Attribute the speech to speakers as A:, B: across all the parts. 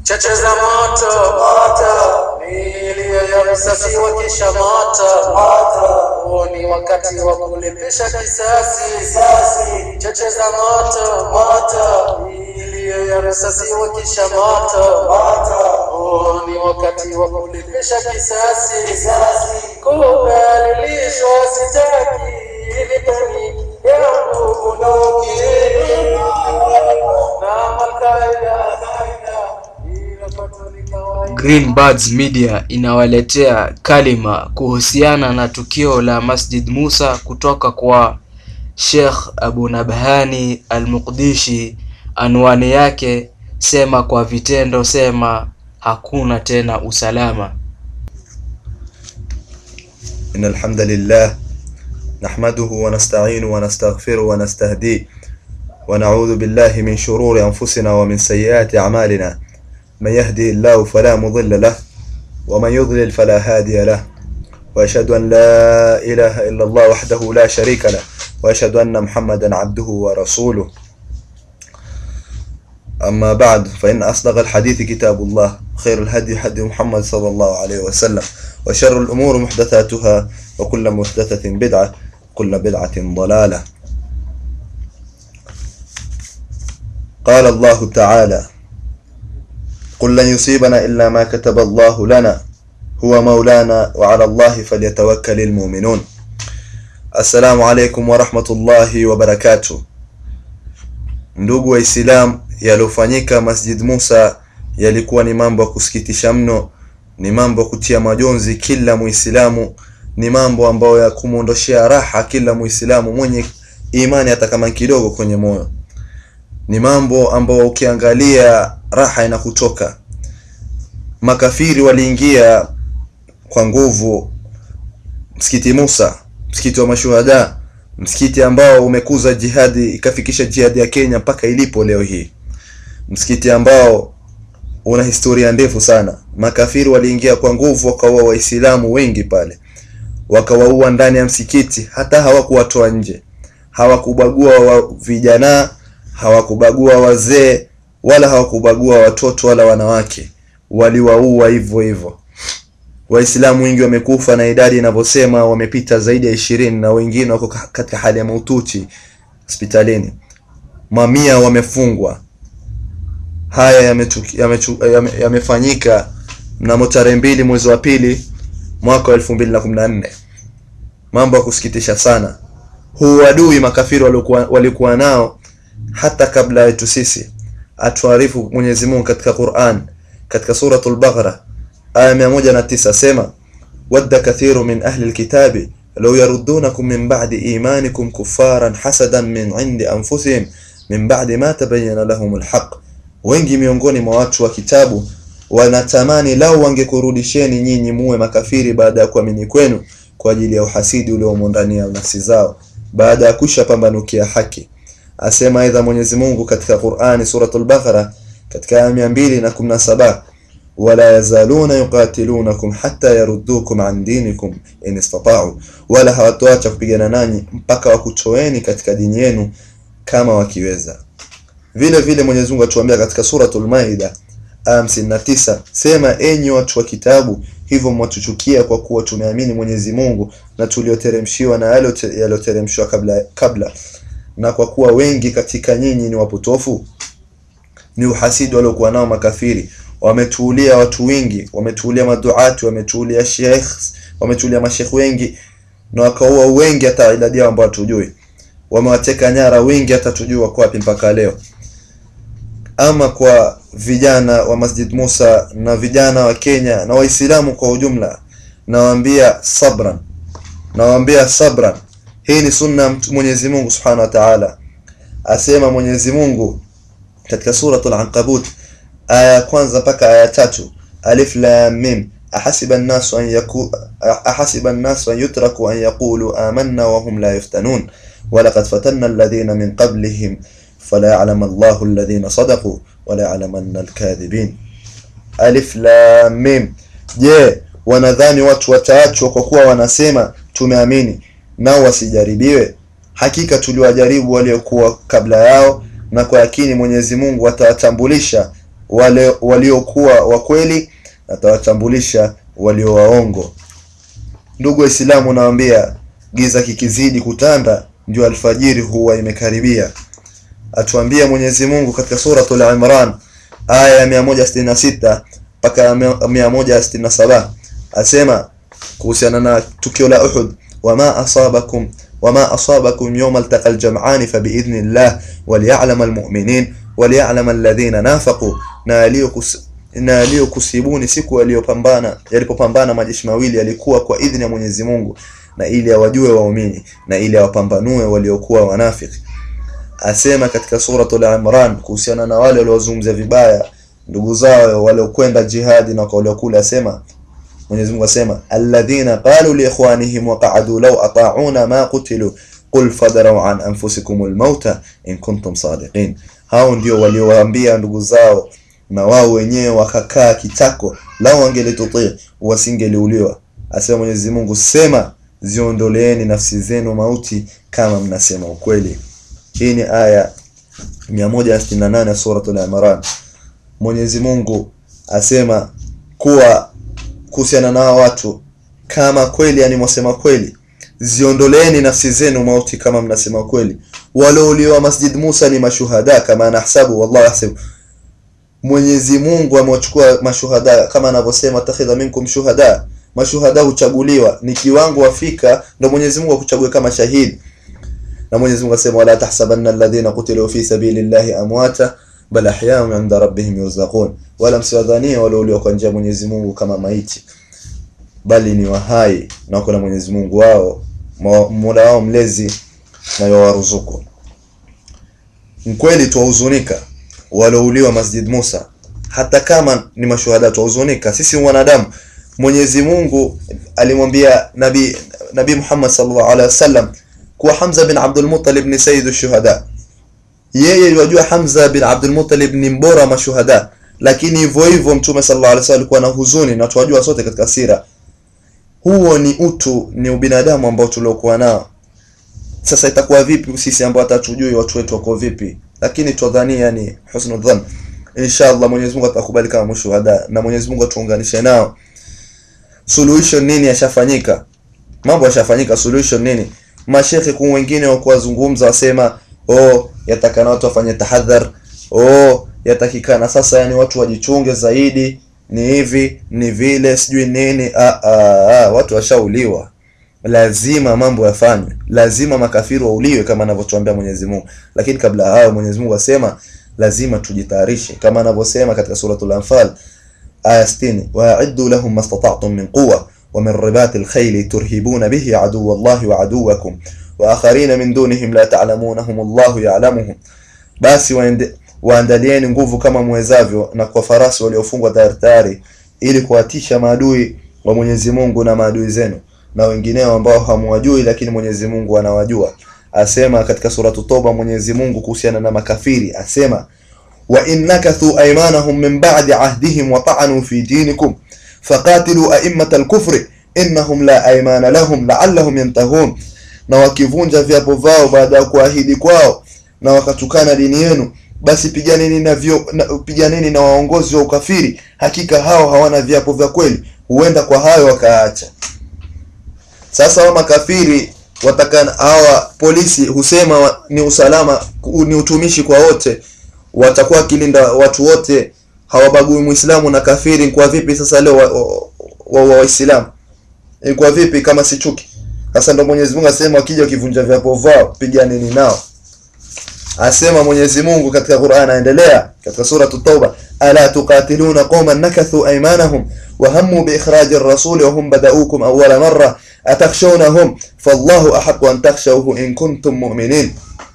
A: cheche za moto milio ya risasi wakisha moto huo ni wakati wa kulipisha kisasi cheche za moto milio ya risasi wakisha moto huo ni wakati wa kulipisha kisasi kudhalilishwa sitaki ilipeni yangu bunduki na makaida
B: Green Birds Media inawaletea kalima kuhusiana na tukio la Masjid Musa kutoka kwa Sheikh Abu Nabhani Al-Muqdishi. Anwani yake sema kwa vitendo, sema hakuna tena usalama.
C: إن الحمد لله نحمده ونستعينه ونستغفره ونستهديه ونعوذ بالله من شرور أنفسنا ومن سيئات أعمالنا من يهدي الله فلا مضل له ومن يضلل فلا هادي له وأشهد أن لا إله إلا الله وحده لا شريك له وأشهد أن محمدا عبده ورسوله أما بعد فإن أصدق الحديث كتاب الله خير الهدي هدي محمد صلى الله عليه وسلم وشر الأمور محدثاتها وكل محدثة بدعة كل بدعة ضلالة قال الله تعالى قل لن يصيبنا إلا ما كتب الله لنا هو مولانا وعلى الله فليتوكل المؤمنون السلام عليكم ورحمة الله وبركاته ndugu waislamu yaliyofanyika masjid musa yalikuwa ni mambo ya kusikitisha mno ni mambo ya kutia majonzi kila muislamu ni mambo ambayo ya kumwondoshea raha kila muislamu mwenye imani hata kama kidogo kwenye moyo ni mambo ambayo ukiangalia raha inakutoka makafiri waliingia kwa nguvu msikiti Musa msikiti wa mashuhada msikiti ambao umekuza jihadi ikafikisha jihadi ya Kenya mpaka ilipo leo hii msikiti ambao una historia ndefu sana makafiri waliingia kwa nguvu wakaua waislamu wengi pale wakawaua ndani ya msikiti hata hawakuwatoa nje hawakubagua wa vijana hawakubagua wazee wala hawakubagua watoto wala wanawake waliwaua hivyo hivyo waislamu wengi wamekufa na idadi inavyosema wamepita zaidi ya ishirini na wengine wako katika hali ya maututi hospitalini mamia wamefungwa haya yamefanyika yame, yame mnamo tarehe mbili mwezi wa pili mwaka wa elfu mbili na kumi na nne mambo ya kusikitisha sana huu adui makafiri walikuwa, walikuwa nao hata kabla yetu sisi atuarifu Mwenyezi Mungu katika Qur'an katika suratul Baqara aya 109 sema wadda kathiru min ahli alkitabi law yaruddunakum min ba'di imanikum kuffaran hasadan min 'indi anfusihim min ba'di ma tabayyana lahum alhaq wengi miongoni mwa watu wa kitabu wanatamani lau wangekurudisheni nyinyi muwe makafiri baada ya kuamini kwenu kwa ajili ya uhasidi uliomo ndani ya nafsi zao baada ya kusha pambanukia haki asema aidha Mwenyezi Mungu katika Qur'ani suratul Baqara katika aya 217 wala yazaluna yuqatilunakum hatta yaruddukum an dinikum in istata'u wala hawatoacha kupigana nanyi mpaka wakutoeni katika dini yenu kama wakiweza vile vile Mwenyezi Mungu atuambia katika suratul Maida aya 59 sema enyi watu wa kitabu hivyo mwatuchukia kwa kuwa tumeamini Mwenyezi Mungu na tulioteremshiwa na yale yaliyoteremshwa kabla kabla na kwa kuwa wengi katika nyinyi ni wapotofu ni uhasidi waliokuwa nao makafiri wametuulia watu wengi wametuulia maduati wametuulia sheikh wametuulia mashekh wengi na wakaua wengi hata idadi yao ambao hatujui wamewateka nyara wengi hata tujui wako wapi mpaka leo ama kwa vijana wa Masjid Musa na vijana wa Kenya na Waislamu kwa ujumla nawaambia sabran nawaambia sabran hii ni sunna Mwenyezi Mungu Subhanahu wa Ta'ala asema Mwenyezi Mungu katika suratul Ankabut aya ya kwanza mpaka aya tatu alif lam mim ahasiba an-nasu an yaku ahasiba an-nasu an yutraku an yaqulu amanna wa hum la yuftanun wa laqad fatanna alladhina min qablihim fala ya'lamu Allahu alladhina sadaqu wa la ya'lamanna al-kadhibin alif lam mim je wanadhani watu wataachwa kwa kuwa wanasema tumeamini nao wasijaribiwe hakika tuliwajaribu waliokuwa kabla yao na kwa yakini Mwenyezi Mungu atawatambulisha wale waliokuwa wa kweli atawachambulisha walio waongo ndugu waislamu nawaambia giza kikizidi kutanda ndio alfajiri huwa imekaribia atuambia Mwenyezi Mungu katika suratul Imran aya ya 166 mpaka ya 167 asema kuhusiana na tukio la Uhud wama asabakum wama asabakum yawma altaqa aljam'an fa biidhnillah waliya'lam almu'minin waliya'lam alladhina nafaqu na aliyokus na aliyokusibuni siku aliyopambana yalipopambana majeshi mawili yalikuwa kwa idhini ya Mwenyezi Mungu na ili awajue waumini na ili awapambanue waliokuwa wanafiki asema katika suratul Imran kuhusiana na wale waliozungumzia vibaya ndugu zao waliokwenda jihadi na kwa waliokula asema Mwenyezi Mungu asema alladhina qalu li ikhwanihim wa qa'adu law ata'una ma qutilu qul fadrau an anfusikumul mauta in kuntum sadiqin hao ndio waliowaambia ndugu zao na wao wenyewe wakakaa kitako lao wangelitutii wasingeliuliwa asema Mwenyezi Mungu sema ziondoleeni nafsi zenu mauti kama mnasema ukweli hii ni aya 168 suratul Imran Mwenyezi Mungu asema kuwa kuhusiana na watu kama kweli yani mwasema kweli ziondoleeni nafsi zenu mauti kama mnasema kweli waliouliwa Masjid Musa ni mashuhada kama nahsabu wallahu yahsabu Mwenyezi Mungu amewachukua mashuhada kama anavyosema takhidha minkum shuhada mashuhada huchaguliwa ni kiwango wafika ndio Mwenyezi Mungu akuchague kama shahidi na Mwenyezi Mungu asema wala tahsabanna alladhina qutilu fi sabilillahi amwata bal ahya'un 'inda rabbihim yurzaqun wala msiwadhania waliouliwa kwa njia ya Mwenyezi Mungu kama maiti bali ni wahai na wako na Mwenyezi Mungu wao Mola wao mlezi na yawaruzuku mkweli tuwahuzunika walouliwa Masjid Musa hata kama ni mashuhada tuwahuzunika sisi wanadamu Mwenyezi Mungu alimwambia Nabii Nabii Muhammad sallallahu alaihi wasallam kuwa Hamza bin Abdul Muttalib ni sayyidu shuhada yeye yajua Hamza bin Abdul Muttalib ni mbora mashuhada lakini hivyo hivyo Mtume sallallahu alaihi wasallam alikuwa na huzuni na tuwajua sote katika sira huo ni utu ni ubinadamu ambao tuliokuwa nao sasa itakuwa vipi sisi ambao hatatujui watu wetu wako vipi lakini twadhania yani husnul dhann inshallah Mwenyezi Mungu atakubali kama mshuhada na Mwenyezi Mungu atuunganishe nao solution nini yashafanyika mambo yashafanyika solution nini mashekhe kwa wengine wa kuwazungumza wasema oh yatakana watu wafanye tahadhar oh yatakikana sasa yani watu wajichunge zaidi ni hivi ni vile sijui nini ah, ah, ah, watu washauliwa lazima mambo yafanywe lazima makafiri wauliwe kama anavyotuambia Mwenyezi Mungu lakini kabla hayo Mwenyezi Mungu asema lazima tujitayarishe kama anavyosema katika suratul anfal aya 60 wa'iddu lahum mastata'tum min quwwa wa min ribatil khayli turhibuna bihi aduwwa Allahi wa aduwwakum wa akharina min dunihim la ta'lamunahum Allahu ya'lamuhum basi waende waandalieni nguvu kama mwezavyo na kwa farasi waliofungwa tayari tayari ili kuwatisha maadui wa Mwenyezi Mungu na maadui zenu na wengineo ambao hamwajui lakini Mwenyezi Mungu anawajua asema katika suratu Toba Mwenyezi Mungu kuhusiana na makafiri asema wa innakathu aymanahum min ba'di ahdihim wa ta'anu fi dinikum faqatilu a'immatal kufri innahum la aymana lahum la'allahum yantahun na wakivunja viapo vao baada ya kuahidi kwao na wakatukana dini yenu basi piganeni na vyo, na, piganeni na waongozi wa ukafiri hakika hao hawana viapo vya kweli huenda kwa hayo wakaacha sasa wa makafiri watakana hawa polisi husema wa, ni usalama ni utumishi kwa wote watakuwa wakilinda watu wote hawabagui muislamu na kafiri kwa vipi sasa leo wa waislamu wa, wa kwa vipi kama si chuki sasa ndo Mwenyezi Mungu asema wakija wakivunja viapo vao piganeni nao asema Mwenyezi Mungu katika Qur'an aendelea katika sura Tauba ala tuqatiluna qauman nakathu aymanahum wa hammu bi ikhraj ar-rasul wa hum bada'ukum awwala marra atakhshawnahum fallahu ahaqqu an takhshawhu in kuntum mu'minin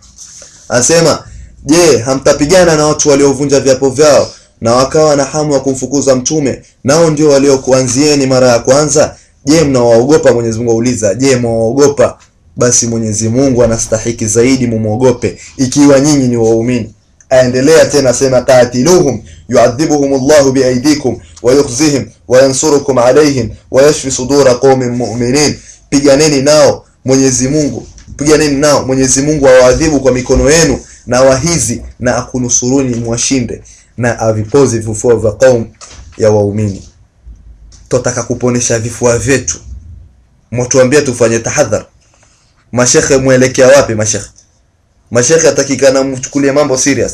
C: asema je hamtapigana na watu waliovunja viapo vyao na wakawa na hamu ya kumfukuza mtume nao ndio waliokuanzieni mara ya kwanza je mnawaogopa Mwenyezi Mungu auliza je mwaogopa basi Mwenyezi Mungu anastahiki zaidi mumuogope ikiwa nyinyi ni waumini aendelea tena sema qatiluhum yu'adhibuhum Allahu biaydikum wa yukhzihim wa yansurukum alayhim wa yashfi sudura qaumin mu'minin piganeni nao Mwenyezi Mungu piganeni nao Mwenyezi Mungu awaadhibu kwa mikono yenu na wahizi na akunusuruni mwashinde na avipozi vifua vya qaum ya waumini twataka kuponesha vifua vyetu mwatuambia tufanye tahadhar mashekhe mwelekea wapi mashekhe mashekhe atakikana mchukulie mambo serious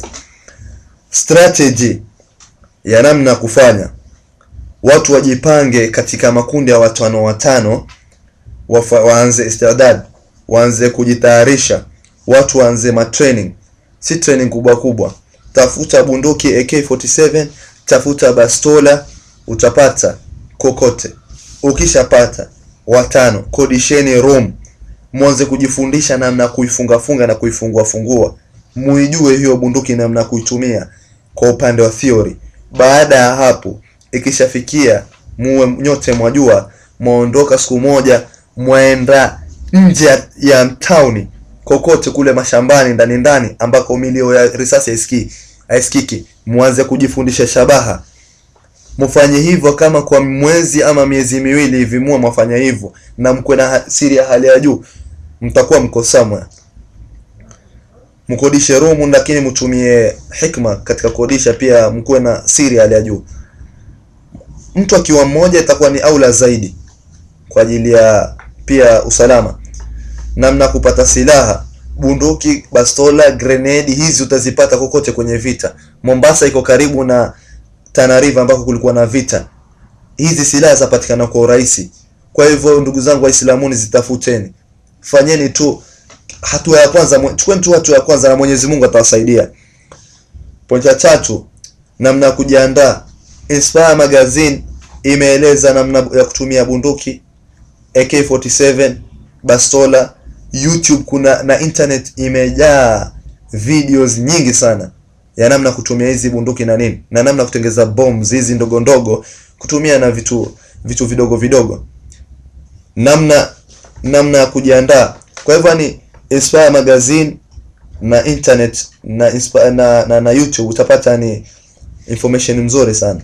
C: strategy ya namna ya kufanya watu wajipange katika makundi ya watano watano wafa, waanze istidad waanze kujitayarisha watu waanze matraining si training kubwa kubwa tafuta bunduki AK47 tafuta bastola utapata kokote ukishapata watano kodisheni room mwanze kujifundisha namna ya kuifunga funga na kuifungua fungua muijue hiyo bunduki namna ya kuitumia kwa upande wa theory baada ya hapo ikishafikia muwe nyote mwajua mwaondoka siku moja mwaenda nje ya- ya town kokote kule mashambani ndani ndani ambako milio ya risasi haisikii haisikiki mwanze kujifundisha shabaha mfanye hivyo kama kwa mwezi ama miezi miwili hivi muwe mwafanya hivyo na mkwe na ha- siri ya hali ya juu mtakuwa mko somewhere mkodishe rumu lakini mtumie hikma katika kodisha pia mkuwe na siri ya hali ya juu mtu akiwa mmoja itakuwa ni aula zaidi kwa ajili ya pia usalama namna kupata silaha bunduki bastola grenade hizi utazipata kokote kwenye vita mombasa iko karibu na Tana River ambako kulikuwa na vita hizi silaha zapatikana kwa urahisi kwa hivyo ndugu zangu waislamuni zitafuteni fanyeni tu hatua ya kwanza mwe- chukueni tu hatua ya kwanza na mwenyezi mungu atawasaidia pointi ya tatu namna ya kujiandaa inspire magazine imeeleza namna ya kutumia bunduki AK47 bastola YouTube kuna na internet imejaa videos nyingi sana ya namna kutumia hizi bunduki na nini na namna kutengeza bombs hizi ndogo ndogo kutumia na vitu vitu vidogo vidogo namna namna ya kujiandaa kwa hivyo ni Inspire magazine na internet na, Inspire, na, na, na YouTube utapata ni information mzuri sana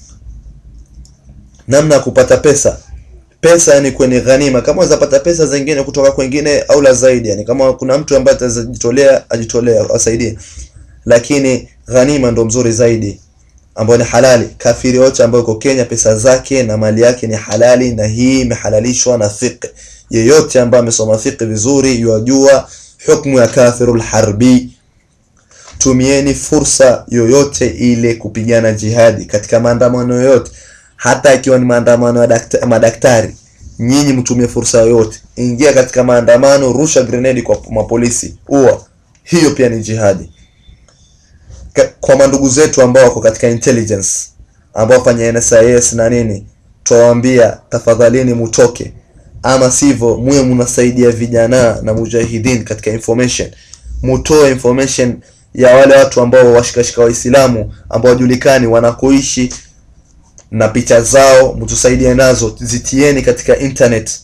C: namna ya kupata pesa pesa yani kwenye ghanima kama unaweza pata pesa zingine kutoka kwengine au la zaidi yani kama kuna mtu ambaye atajitolea ajitolea asaidie lakini ghanima ndo mzuri zaidi ambayo ni halali kafiri yote ambayo yuko Kenya pesa zake na mali yake ni halali na hii imehalalishwa na fiqh yeyote ambaye amesoma fiqh vizuri yajua hukumu ya kafirul harbi tumieni fursa yoyote ile kupigana jihadi katika maandamano yoyote hata ikiwa ni maandamano ya dakta, madaktari nyinyi mtumie fursa yoyote ingia katika maandamano rusha grenade kwa mapolisi ua hiyo pia ni jihadi Ka- kwa mandugu zetu ambao wako katika intelligence ambao wafanya NSIS na nini twawaambia tafadhalini mutoke ama sivyo muwe mnasaidia vijana na mujahidin katika information mutoe information ya wale watu ambao washikashika waislamu ambao wajulikani wanakoishi na picha zao mtusaidie nazo zitieni katika internet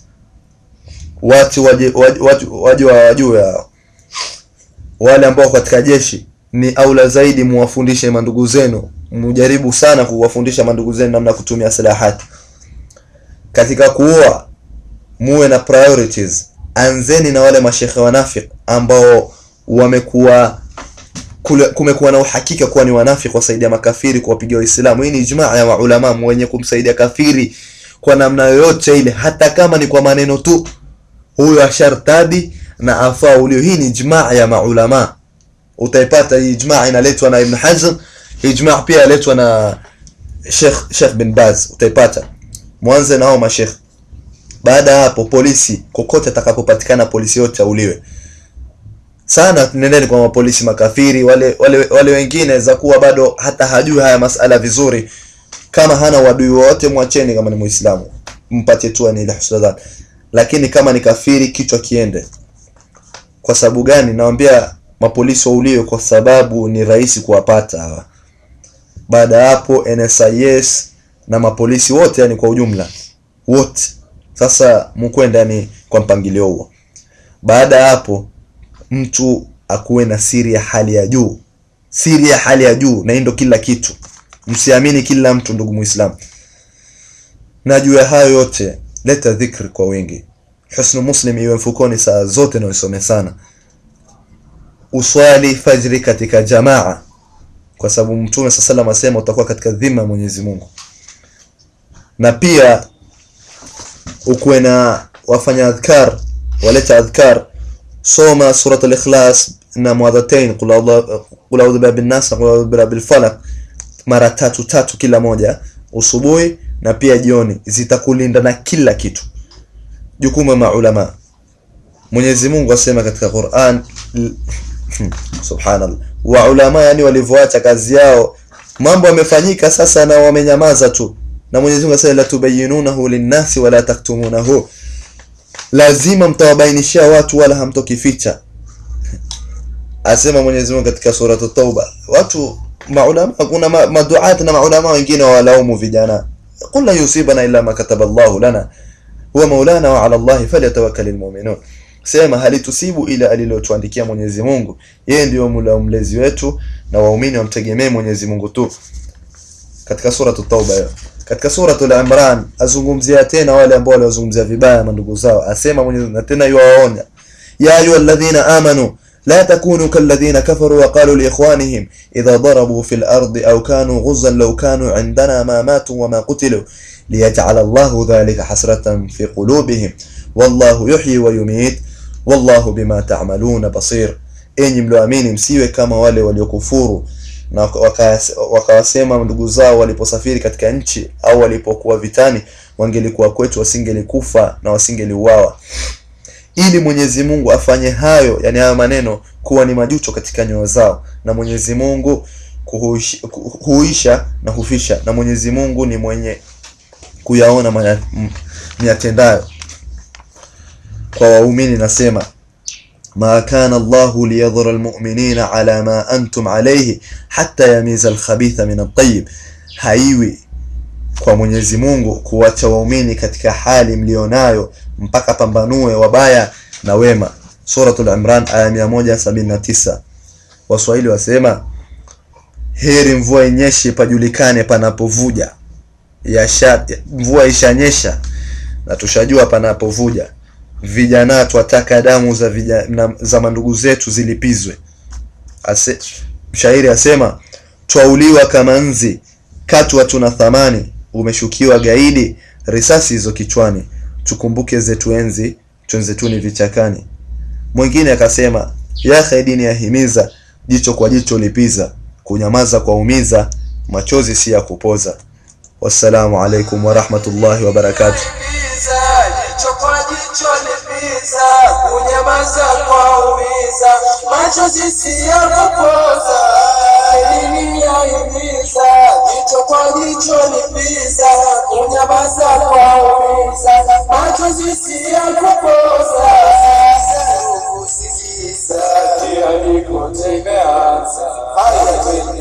C: watu waje waje- watu waje wajue hao. wale ambao wako katika jeshi ni aula zaidi muwafundishe mandugu zenu mjaribu sana kuwafundisha mandugu zenu namna ya kutumia silahati katika kuoa muwe na priorities anzeni na wale mashekhe wanafik ambao wamekuwa kule- kumekuwa na uhakika kuwa ni wanafiki wasaidia makafiri kuwapigia waislamu hii ni ijmaa ya maulama mwenye kumsaidia kafiri kwa namna yoyote ile hata kama ni kwa maneno tu huyo ashartadi na afaa ulio hii ni ijmaa ya maulama utaipata hii ijmaa inaletwa na ibn hazm hii ijmaa pia inaletwa na Sheikh Sheikh bin Baz utaipata mwanze nao mashekh baada ya hapo polisi kokote atakapopatikana polisi yote auliwe sana nendeni kwa mapolisi makafiri wale wale wale wengine za kuwa bado hata hajui haya masala vizuri kama hana wadui wote mwacheni kama ni muislamu mpatie tu ni ile husna dhan lakini kama ni kafiri kichwa kiende kwa sababu gani naambia mapolisi wauliwe kwa sababu ni rahisi kuwapata hawa baada ya hapo NSIS na mapolisi wote yani kwa ujumla wote sasa mkwenda ni kwa mpangilio huo baada ya hapo mtu akuwe na siri ya hali ya juu siri ya hali ya juu na hii ndo kila kitu msiamini kila mtu ndugu muislamu na juu ya hayo yote leta dhikri kwa wingi husnu muslim iwe mfukoni saa zote na usome sana uswali fajri katika jamaa kwa sababu mtume saa salam asema utakuwa katika dhima ya mwenyezi mungu na pia ukuwe na wafanya adhkar waleta adhkar soma surat al-ikhlas na mwadhatain qul a'udhu qul a'udhu birabbi nas na qul a'udhu birabbil falaq mara tatu tatu kila moja usubuhi na pia jioni zitakulinda na kila kitu jukumu ya maulama Mwenyezi Mungu asema katika Qur'an subhanallah wa ulama yani walivyoacha kazi yao mambo yamefanyika sasa na wamenyamaza tu na Mwenyezi Mungu asema la tubayyinunahu linnasi wala taktumunahu lazima mtawabainishia watu wala hamtokificha asema Mwenyezi Mungu katika sura Tauba watu maulama kuna ma, maduat na maulama wengine walaumu vijana qul la yusibana illa ma kataba Allahu lana huwa maulana wa ala Allahi falyatawakkalul mu'minun sema halitusibu ila alilotuandikia Mwenyezi Mungu yeye ndio mula mlezi wetu na waumini wamtegemee Mwenyezi Mungu tu katika sura Tauba hiyo katika sura al-Imran azungumzia tena wale ambao waliozungumzia vibaya mandugu zao asema Mwenyezi Mungu na tena yuwaonya ya ayyuhalladhina amanu لا تكونوا كالذين كفروا وقالوا لإخوانهم إذا ضربوا في الأرض أو كانوا غزا لو كانوا عندنا ما ماتوا وما قتلوا ليجعل الله ذلك حسرة في قلوبهم والله يحيي ويميت والله بما تعملون بصير enyi mlioamini msiwe kama wale waliokufuru na wakawasema ndugu zao waliposafiri katika nchi au walipokuwa vitani wangelikuwa kwetu wasingelikufa na wasingeliuawa ili Mwenyezi Mungu afanye hayo yani hayo maneno kuwa ni majuto katika nyoyo zao na Mwenyezi Mungu kuhuisha, huisha na hufisha na Mwenyezi Mungu ni mwenye kuyaona miyatendayo kwa waumini nasema ma kana Allahu liyadhara almu'minina ala ma antum alayhi hatta yamiza alkhabitha min at-tayyib haiwi kwa Mwenyezi Mungu kuwacha waumini katika hali mlionayo mpaka pambanue wabaya na wema suratul imran aya 179 waswahili wasema heri mvua inyeshe pajulikane panapovuja yasha mvua ishanyesha na tushajua panapovuja vijana twataka damu za vijana, za mandugu zetu zilipizwe Ase, mshairi asema twauliwa kama nzi katwa tuna thamani umeshukiwa gaidi risasi hizo kichwani tukumbuke zetu enzi twenzetuni vichakani mwingine akasema ya dini yahimiza jicho kwa jicho lipiza kunyamaza kwa umiza machozi si ya kupoza wassalamu alaikum warahmatullahi wabarakatuh
A: jicho kwa jicho lipiza kunyamaza kwa umiza machozi si ya kupoza elimu yahimiza jicho kwa jicho lipiza kunyamaza kwa umiza machozi si ya kupoza kusikiza tayari kote imeanza haya twende